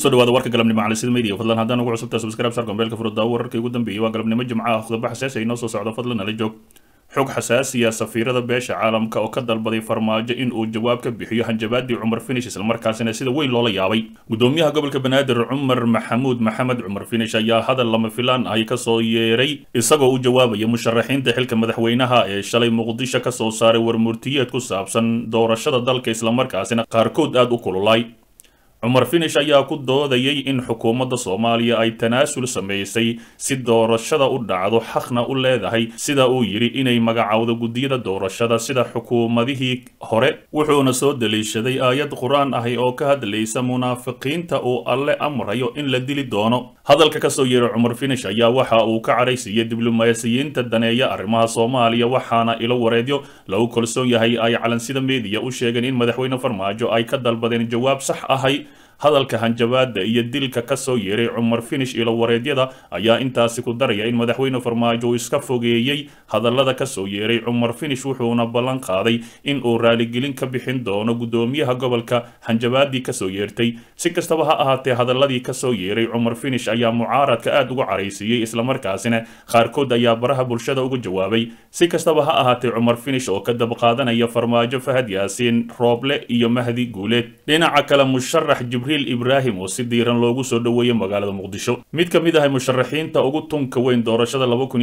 kusoo dhawaada warka galabnimo calisida media fadlan haddaan ugu cusubtaa subscribe sar gombeelka furuddaa wararkii ugu dambeeyay waa galabnimo jimco ah khudaba xasaasi ay noo soo socdo fadlan nala joog xog xasaasiya safiirada beesha caalamka oo ka dalbaday farmaajo in uu jawaab ka bixiyo hanjabaadii cumar finish islamarkaasina sida weyn loola yaabay gudoomiyaha gobolka banaadir cumar maxamuud maxamed cumar finish ayaa hadal lama filaan ahi kasoo yeeray isagoo u jawaabaya musharaxiinta xilka madaxweynaha ee shalay muqdisho kasoo saaray warmurtiyeed ku saabsan doorashada dalka islamarkaasina qaarkood aada u kululay cumar finish ayaa ku doodayay in xukuumadda soomaaliya ay tanaasul samaysay si doorashada u dhacdo xaqna u leedahay sida uu yidhi inay magacowdo guddiyada doorashada sida xukuumadihii hore wuxuuna soo daliishaday aayad qur-aan ahi oo ka hadlaysa munaafiqiinta uu alle amrayo in la dili doono hadalka kasoo yeeray cumar finish ayaa waxa uu ka cadhaysiiyey diblomaasiyiinta daneeya arrimaha soomaaliya waxaana ilo wareedyo lagu kalsoon yahay ay calansida meediya u sheegeen in madaxweyne farmaajo ay ka dalbadeen jawaab sax ahay hadalka hanjabaada iyo dilka kasoo yeeray cumar finish ilo wareedyada ayaa intaasi ku daraya in madaxweyne farmaajo uu iska fogeeyey hadallada kasoo yeeray cumar finish wuxuuna ballan qaaday in uu raaligelin ka bixin doono gudoomiyaha gobolka hanjabaadii kasoo yeertay si kastaba ha ahaatee hadaladii kasoo yeeray cumar finish ayaa mucaaradka aada uga caraysiiyey islamarkaasina qaarkood ayaa baraha bulshada uga jawaabay si kastaba ha ahaatee cumar finish oo ka dabqaadanaya farmaajo fahad yaasiin rooble iyo mahdi guuleed dhinaca kale musharax ibrahim oo si diiran loogu soo dhoweeyey magaalada muqdisho mid ka mid ahay musharaxiinta ugu tunka weyn doorashada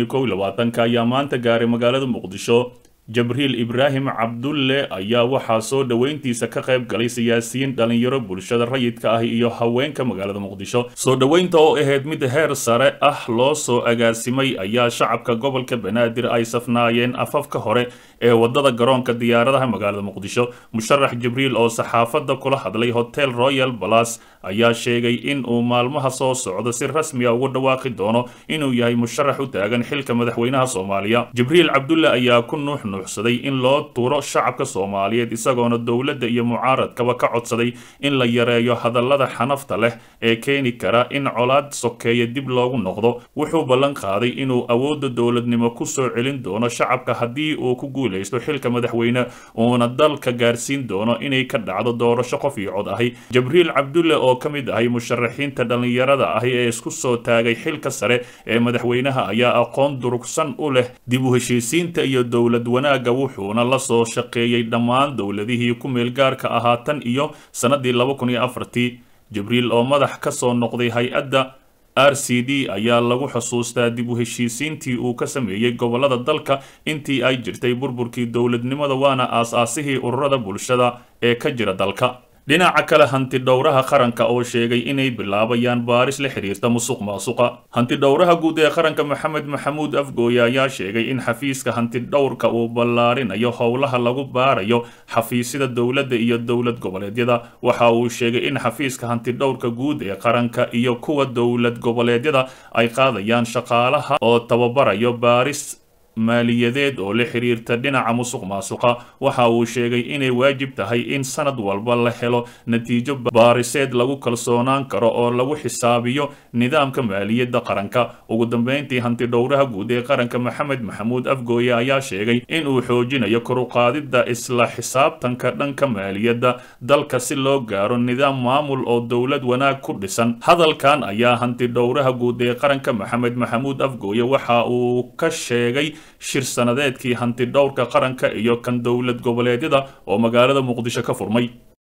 ayaa maanta gaaray magaalada muqdisho jabriil ibraahim cabdulle ayaa waxaa soo dhoweyntiisa ka qayb galay siyaasiyiin dhalinyaro bulshada rayidka ah iyo haweenka magaalada muqdisho soo dhoweynta oo ahayd mid heer sare ah loo soo agaasimay ayaa shacabka gobolka banaadir ay safnaayeen afafka hore ee wadada garoonka diyaaradaha magaalada muqdisho musharax jibriil oo saxaafadda kula hadlay hotel royal balas ayaa sheegay in uu maalmaha soo socdo si rasmi a ugu dhawaaqi doono inuu yahay musharax u taagan xilka madaxweynaha soomaaliya jibriil cabdulle ayaa ku nuux nuuxsaday in loo tuuro shacabka soomaaliyeed isagoona dowladda iyo mucaaradkaba ka codsaday in la yareeyo hadallada xanafta leh ee keeni kara in colaad sokeeya dib loogu noqdo wuxuu ballan qaaday inuu awoodda dowladnimo ku soo celin doono shacabka haddii uu ku guulaysto xilka madaxweyne uuna dalka gaarsiin doono inay ka dhacdo doorasho qof iyo cod ahi jabriil cabdulle oo ka mid ahay musharaxiinta dhallinyarada ahi ee isku soo taagay xilka sare ee madaxweynaha ayaa aqoon durugsan u leh dib u heshiisiinta iyo dowlad wanaagga wuxuuna la soo shaqeeyey dhammaan dowladihii ku meel gaarka ahaa tan iyo sannadii laba kun iyo afartii jibriil oo madax ka soo noqday hay-adda r c d ayaa lagu xusuustaa dib u heshiisiintii uu ka sameeyey gobolada dalka intii ay jirtay burburkii dowladnimada waana aas-aasihii ururada bulshada ee ka jira dalka dhinaca kale hanti dhowraha qaranka oo sheegay inay bilaabayaan baaris la xiriirta musuq maasuqa hanti dhowraha guud ee qaranka maxamed maxamuud afgooye ayaa sheegay in xafiiska hanti dhowrka uu ballaarinayo howlaha lagu baarayo xafiisyada dowladda iyo dowlad goboleedyada waxa uu sheegay in xafiiska hanti dhowrka guud ee qaranka iyo kuwa dowlad goboleedyada ay qaadayaan shaqaalaha oo tababarayo baaris maaliyadeed oo la xiriirta dhinaca musuq maasuqa waxa uu sheegay inay waajib tahay in sanad walba la helo natiijo baariseed lagu kalsoonaan karo oo lagu xisaabiyo nidaamka maaliyadda qaranka ugu dambeyntii hanti dhowraha guud ee qaranka maxamed maxamuud afgooye ayaa sheegay inuu xoojinayo koruqaadidda isla xisaabtanka dhanka maaliyadda dalka si loo gaaro nidaam maamul oo dowlad wanaag ku dhisan hadalkan ayaa hanti dhowraha guud ee qaranka maxamed maxamuud afgooye waxa uu ka sheegay shir sanadeedkii hanti dhowrka qaranka iyo kan dowlad goboleedyada oo magaalada muqdisho ka furmay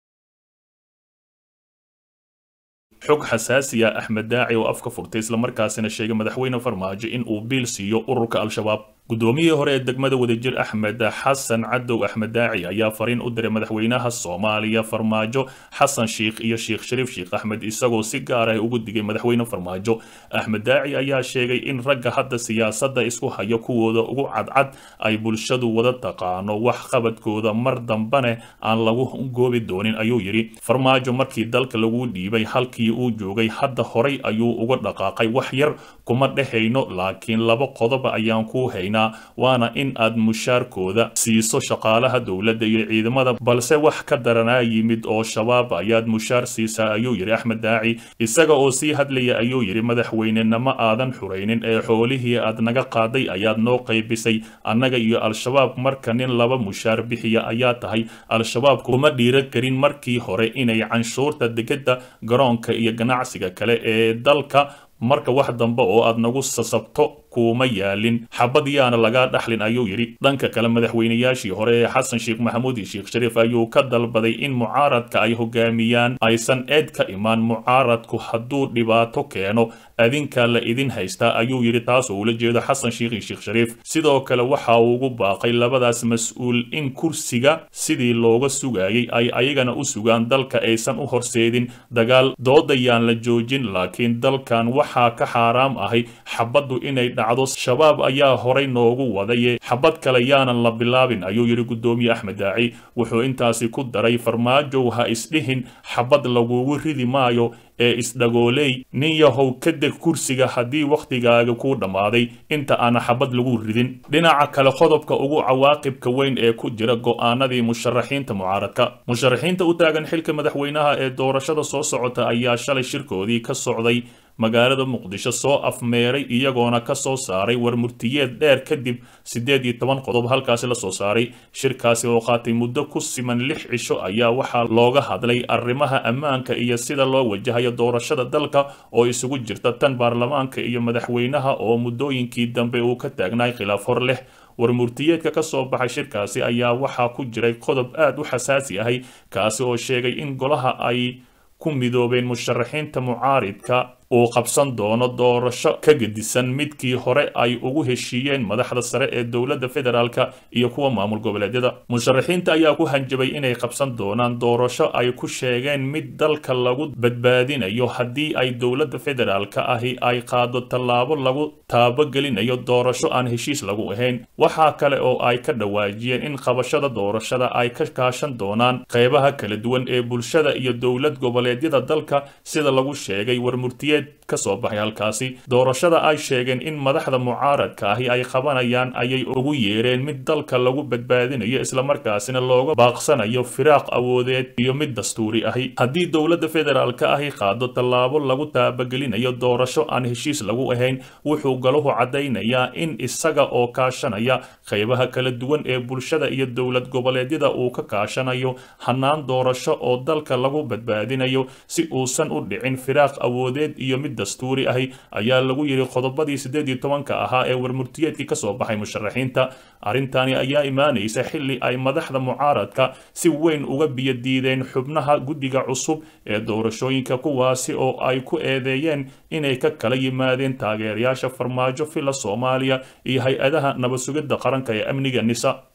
xog xasaasiya axmed daaci oo afka furtay islamarkaasina sheegay madaxweyne farmaajo in uu biil siiyo ururka al-shabaab guddoomiyihii hore ee degmada wadajir axmed xasan cadow axmed daaci ayaa fariin u diray madaxweynaha soomaaliya farmaajo xasan sheikh iyo sheekh shariif sheekh axmed isagoo si gaar ah ugu digay madaxweyne farmaajo axmed daaci ayaa sheegay in ragga hadda siyaasadda isku hayo kuwooda ugu cadcad ay bulshadu wada taqaano wax qabadkooda mar dambane aan lagu goobi doonin ayuu yidhi farmaajo markii dalka lagu dhiibay halkii uu joogay hadda horay ayuu uga dhaqaaqay wax yar kuma dhehayno laakiin laba qodoba ayaan ku haynaa codsanaynaa waana in aad mushaarkooda siiso shaqaalaha dowladda iyo ciidamada balse wax ka daranaa yimid oo shabaab ayaad mushaar siisaa ayuu yidhi axmed daaci isaga oo sii hadlaya ayuu yidhi madaxweynenama aadan xuraynin ee xoolihii aad naga qaaday ayaad noo qaybisay annaga iyo al-shabaab marka nin laba mushaar bixiya ayaa tahay al-shabaab kuma dhiira karin markii hore inay canshuurta degedda garoonka iyo ganacsiga kale ee dalka marka wax dambe oo aad nagu sasabto kuuma yaalin xabad yaana lagaa dhaxlin ayuu yidhi dhanka kale madaxweynayaashii hore ee xasan sheekh maxamuud iyo sheekh shariif ayuu ka dalbaday in mucaaradka ay hogaamiyaan aysan eed ka imaan mucaaradku hadduu dhibaato keeno adinka la idin haystaa ayuu yidhi taasoo ula jeedo xasan sheekh iyo sheekh shariif sidoo kale waxa uu ugu baaqay labadaas mas-uul in kursiga sidii looga sugayay ay ayagana u sugaan dalka aysan u horseedin dagaal doodayaan la joojin laakiin dalkan waxaa ka xaaraam ahay xabaddu inay dhacdo shabaab ayaa horay noogu wadaye xabad kale yaanan la bilaabin ayuu yidhi guddoomiye axmed daaci wuxuu intaasi ku daray farmaajow ha isdhihin xabad lagugu ridi maayo ee isdhagooley nin yahow ka deg kursiga haddii wakhtigaaga kuu dhammaaday inta aana xabad lagu ridin dhinaca kale qodobka ugu cawaaqibka weyn ee ku jira go'aanadii musharaxiinta mucaaradka musharaxiinta u taagan xilka madaxweynaha ee doorashada soo socota ayaa shalay shirkoodii ka socday magaalada muqdisho soo afmeeray iyagoona ka soo saaray war murtiyeed dheer kadib siddeed iyo toban qodob halkaasi la soo saaray shirkaasi oo qaatay muddo ku siman lix cisho ayaa waxaa looga hadlay arrimaha ammaanka iyo sida loo wajahayo doorashada dalka oo isugu jirta tan baarlamaanka iyo madaxweynaha oo muddooyinkii dambe uu ka taagnaay khilaaf hor leh war murtiyeedka ka soo baxay shirkaasi ayaa waxaa ku jiray qodob aad u xasaasi ahay kaasi oo sheegay in golaha ay ku midoobeen musharaxiinta mucaaridka uu qabsan doono doorasho ka gedisan midkii hore ay ugu heshiiyeen madaxda sare ee dowladda federaalka iyo kuwa maamul goboleedyada musharaxiinta ayaa ku hanjabay inay qabsan doonaan doorasho ay ku sheegeen mid dalka lagu badbaadinayo haddii ay dowladda federaalka ahi ay qaado tallaabo lagu taabogelinayo doorasho aan heshiis lagu ahayn waxaa kale oo ay ka dhawaajiyeen in qabashada doorashada ay ka kaashan doonaan qeybaha kala duwan ee bulshada iyo dowlad goboleedyada dalka sida lagu sheegay warmurtiye kasoo baxay halkaasi doorashada ay sheegeen in madaxda mucaaradka ahi ay qabanayaan ayay ugu yeereen mid dalka lagu badbaadinayo islamarkaasina looga baaqsanayo firaaq awoodeed iyo mid dastuuri ahi haddii dowladda federaalka ahi qaado tallaabo lagu taabagelinayo doorasho aan heshiis lagu ahayn wuxuu galuhu caddaynayaa in isaga oo kaashanaya qeybaha kala duwan ee bulshada iyo dowlad goboleedyada uu ka kaashanayo hanaan doorasho oo dalka lagu badbaadinayo si uusan u dhicin firaaq awoodeed iyo mid dastuuri ahi ayaa lagu yidhi qodobadii siddeed iyo tobanka ahaa ee warmurtiyeedkii ka soo baxay musharaxiinta arrintani ayaa imaanaysa xilli ay madaxda mucaaradka si weyn uga biyodiideen xubnaha guddiga cusub ee doorashooyinka kuwaasi oo ay ku eedeeyeen inay ka kala yimaadeen taageerayaasha farmaajo fila soomaaliya iyo hay-adaha nabad sugidda qaranka ee amniga nisa